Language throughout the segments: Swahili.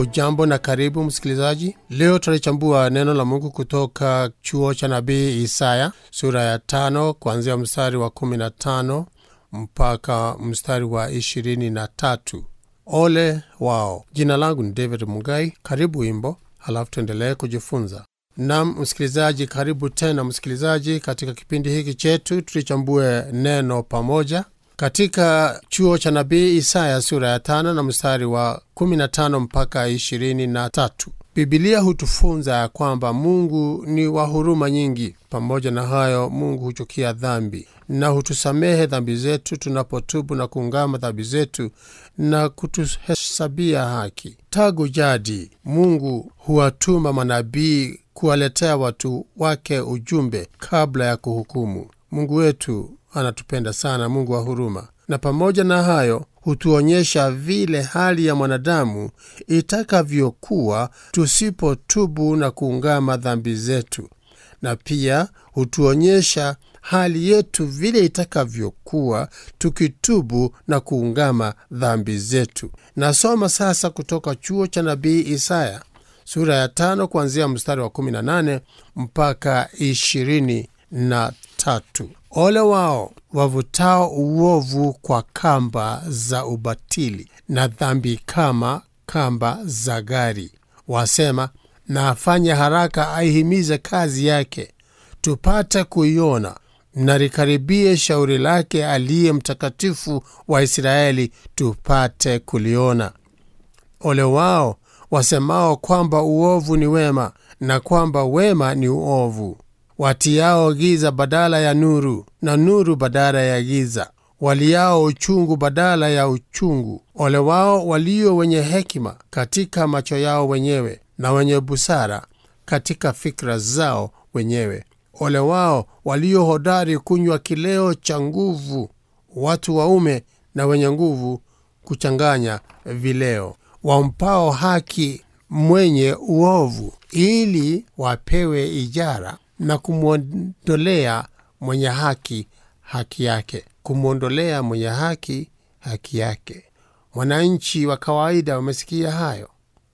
hujambo na karibu msikilizaji leo tunalichambua neno la mungu kutoka chuo cha nabii isaya sura ya tano kuanzia mstari wa kumi na tano mpaka mstari wa ishirini na tatu ole wao jina langu ni david mugai karibu wimbo halafu tuendelee kujifunza nam msikilizaji karibu tena msikilizaji katika kipindi hiki chetu tulichambue neno pamoja katika chuo cha nabii isaya sura ya tano na mstari wa 15 mpaka 23 bibilia hutufunza ya kwamba mungu ni wa huruma nyingi pamoja na hayo mungu huchukia dhambi na hutusamehe dhambi zetu tunapotubu na kuungama dhambi zetu na kutuhesabia haki tagu jadi mungu huwatuma manabii kuwaletea watu wake ujumbe kabla ya kuhukumu mungu wetu anatupenda sana mungu wa huruma na pamoja na hayo hutuonyesha vile hali ya mwanadamu itakavyokuwa tusipotubu na kuungama dhambi zetu na pia hutuonyesha hali yetu vile itakavyokuwa tukitubu na kuungama dhambi zetu nasoma sasa kutoka chuo cha nabii isaya sura ya tano kuanzia mstari wa 18 mpaka 23 ole wao wavutao uovu kwa kamba za ubatili na dhambi kama kamba za gari wasema na afanye haraka aihimize kazi yake tupate kuiona na likaribie shauri lake aliye mtakatifu wa israeli tupate kuliona ole wao wasemao kwamba uovu ni wema na kwamba wema ni uovu watiao giza badala ya nuru na nuru badala ya giza waliao uchungu badala ya uchungu ole wao walio wenye hekima katika macho yao wenyewe na wenye busara katika fikra zao wenyewe ole wao walio hodari kunywa kileo cha nguvu watu waume na wenye nguvu kuchanganya vileo wampao haki mwenye uovu ili wapewe ijara na kumwondolea mwenye haki haki yake kumwondolea mwenye haki haki yake mwananchi wa kawaida umesikia hayo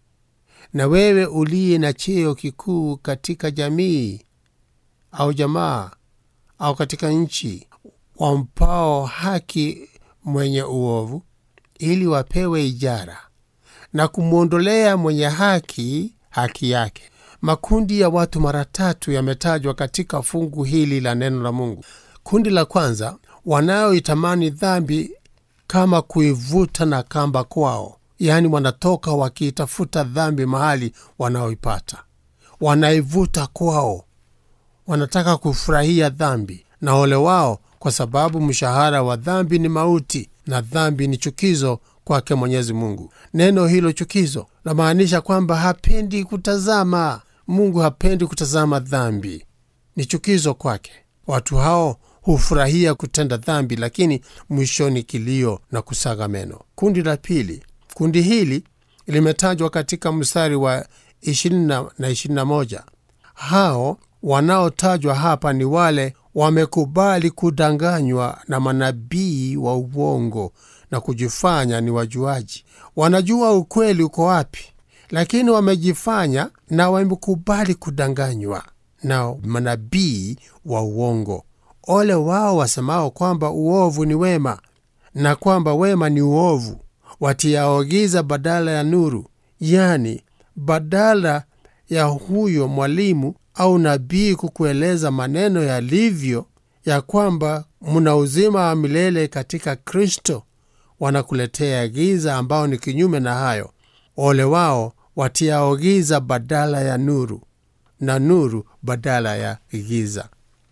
na wewe uliye na cheo kikuu katika jamii au jamaa au katika nchi wampao haki mwenye uovu ili wapewe ijara na kumwondolea mwenye haki haki yake makundi ya watu mara tatu yametajwa katika fungu hili la neno la mungu kundi la kwanza wanaoitamani dhambi kama kuivuta na kamba kwao yaani wanatoka wakiitafuta dhambi mahali wanaoipata wanaivuta kwao wanataka kufurahia dhambi na ole wao kwa sababu mshahara wa dhambi ni mauti na dhambi ni chukizo kwake mwenyezi mungu neno hilo chukizo lamaanisha kwamba hapendi kutazama mungu hapendi kutazama dhambi ni chukizo kwake watu hao hufurahia kutenda dhambi lakini mwishoni kilio na kusaga meno kundi la pili kundi hili limetajwa katika mstari wa 20 na 21 hao wanaotajwa hapa ni wale wamekubali kudanganywa na manabii wa uongo na kujifanya ni wajuaji wanajua ukweli uko wapi lakini wamejifanya na wamekubali kudanganywa na manabii wa uongo ole wao wasemao kwamba uovu ni wema na kwamba wema ni uovu watiaogiza badala ya nuru yani badala ya huyo mwalimu au nabii kukueleza maneno yalivyo ya kwamba mna uzima wa milele katika kristo wanakuletea giza ambao ni kinyume na hayo ole wao watiao giza badala ya nuru na nuru badala ya giza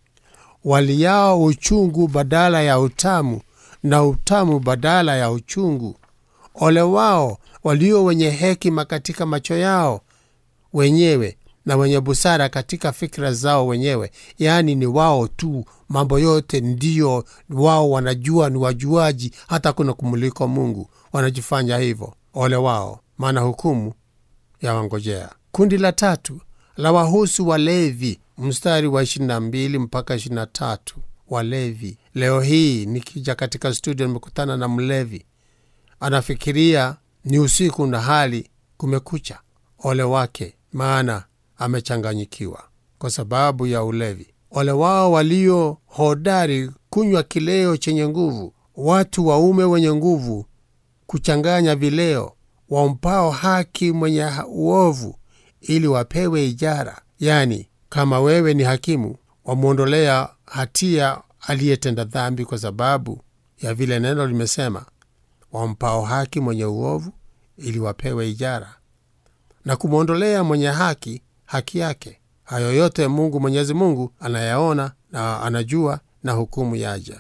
waliao uchungu badala ya utamu na utamu badala ya uchungu ole wao walio wenye hekima katika macho yao wenyewe na wenye busara katika fikra zao wenyewe yaani ni wao tu mambo yote ndiyo wao wanajua ni wajuaji hata kuna kumuliko mungu wanajifanya hivyo ole wao maana hukumu ya wangojea kundi la tatu la wahusu walevi mstari wa 22 mpaka 23 walevi leo hii nikija katika studio nimekutana na mlevi anafikiria ni usiku na hali kumekucha, ole wake, maana amechanganyikiwa kwa sababu ya ulevi. Ole wao walio hodari kunywa kileo chenye nguvu, watu waume wenye nguvu kuchanganya vileo, wampao haki mwenye uovu, ili wapewe ijara. Yani, kama wewe ni hakimu, wamwondolea hatia aliyetenda dhambi, kwa sababu ya vile neno limesema, wampao haki mwenye uovu, ili wapewe ijara, na kumwondolea mwenye haki haki yake. Hayo yote Mungu Mwenyezi Mungu anayaona na anajua, na hukumu yaja.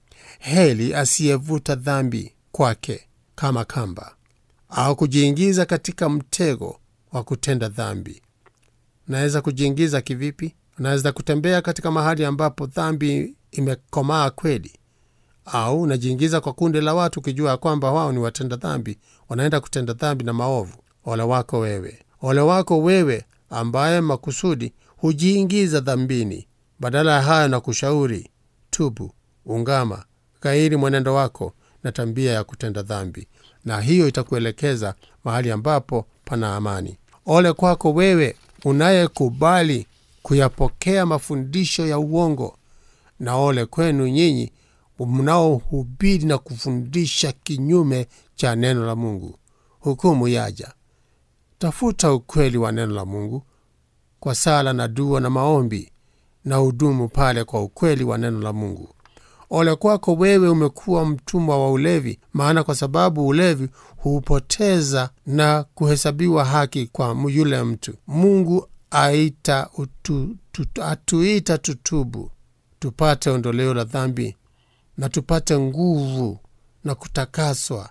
Heli asiyevuta dhambi kwake kama kamba, au kujiingiza katika mtego wa kutenda dhambi. Unaweza kujiingiza kivipi? Unaweza kutembea katika mahali ambapo dhambi imekomaa kweli, au unajiingiza kwa kundi la watu ukijua kwamba wao ni watenda dhambi, wanaenda kutenda dhambi na maovu. Ole wako wewe, ole wako wewe ambaye makusudi hujiingiza dhambini. Badala ya hayo, na kushauri tubu, ungama, ghairi mwenendo wako na tabia ya kutenda dhambi, na hiyo itakuelekeza mahali ambapo pana amani. Ole kwako wewe unayekubali kuyapokea mafundisho ya uongo, na ole kwenu nyinyi mnaohubiri na kufundisha kinyume cha neno la Mungu. Hukumu yaja. Tafuta ukweli wa neno la Mungu kwa sala na dua na maombi, na udumu pale kwa ukweli wa neno la Mungu. Ole kwako wewe umekuwa mtumwa wa ulevi, maana kwa sababu ulevi huupoteza na kuhesabiwa haki kwa yule mtu. Mungu aita utu, tutu, atuita tutubu, tupate ondoleo la dhambi na tupate nguvu na kutakaswa,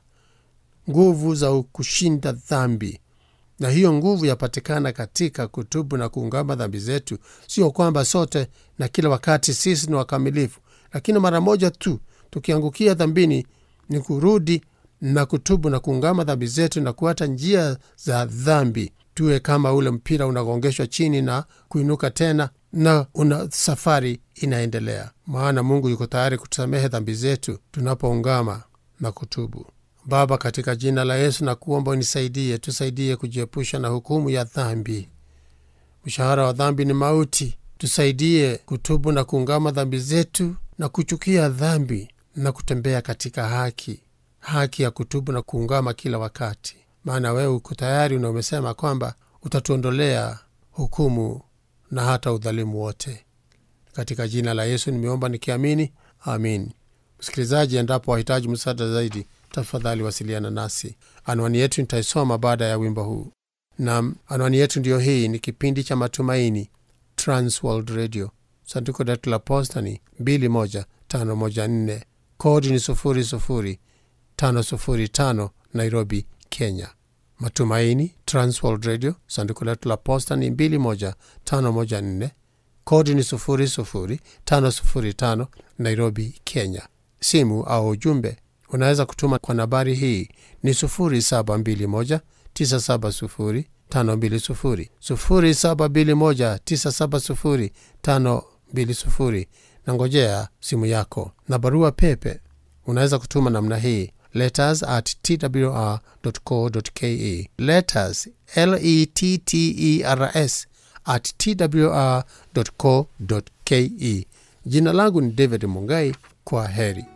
nguvu za kushinda dhambi na hiyo nguvu yapatikana katika kutubu na kuungama dhambi zetu. Sio kwamba sote na kila wakati sisi ni wakamilifu, lakini mara moja tu tukiangukia dhambini ni kurudi na kutubu na kuungama dhambi zetu na kuacha njia za dhambi, tuwe kama ule mpira unagongeshwa chini na kuinuka tena, na una safari inaendelea, maana Mungu yuko tayari kutusamehe dhambi zetu tunapoungama na kutubu. Baba, katika jina la Yesu na kuomba unisaidie, tusaidie kujiepusha na hukumu ya dhambi. Mshahara wa dhambi ni mauti. Tusaidie kutubu na kuungama dhambi zetu na kuchukia dhambi na kutembea katika haki, haki ya kutubu na kuungama kila wakati, maana wewe uko tayari na umesema kwamba utatuondolea hukumu na hata udhalimu wote. Katika jina la Yesu nimeomba nikiamini, amin. Msikilizaji, endapo wahitaji msaada zaidi tafadhali wasiliana nasi. Anwani yetu nitaisoma baada ya wimbo huu. Nam, anwani yetu ndiyo hii. Ni kipindi cha Matumaini, Transworld Radio, sanduku letu la posta ni 21514 kodi ni 00505 Nairobi, Kenya. Matumaini, Transworld Radio, sanduku letu la posta ni 21514 kodi ni 00505 Nairobi, Kenya. Simu au ujumbe unaweza kutuma kwa nambari hii ni 0721 970 520 0721 970 520, na ngojea simu yako. Na barua pepe unaweza kutuma namna hii letters at twr.co.ke, letters letters at twr.co.ke. Jina langu ni David Mungai. Kwa heri.